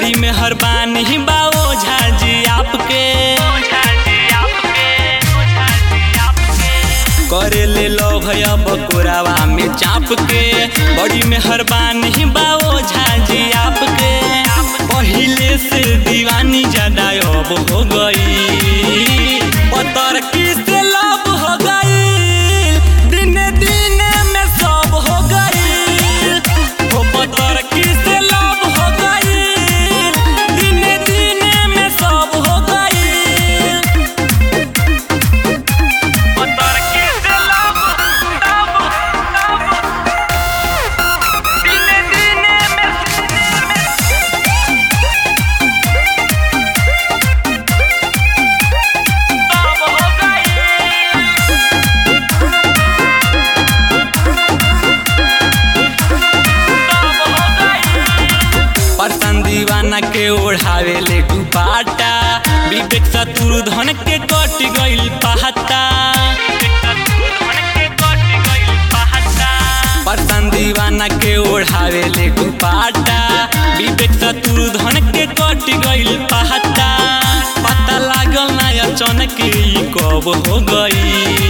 बड़ी मेहरबानी बाओ झाजी आपके करे ले लो भैया बकोरावा में चाप के बड़ी मेहरबानी बाओ झाजी आपके पहिले से दीवानी ज्यादा अब हो गई पतर की से लब हो गई दिन दिन में सब हो गई हो पतर की से लब हो गई दिन दिन में सब हो गई पतर की से लब लब लब दिन दिन में सब हो गई परसन दीवाना के ओढ़ावे ले दुपाटा विवेक शत्रुधन के कट गइल पहता परसन दीवाना के ओढ़ावे ले दुपाटा विवेक शत्रुधन के कट गइल पहता पता लागल ना अचानक ई कब हो गई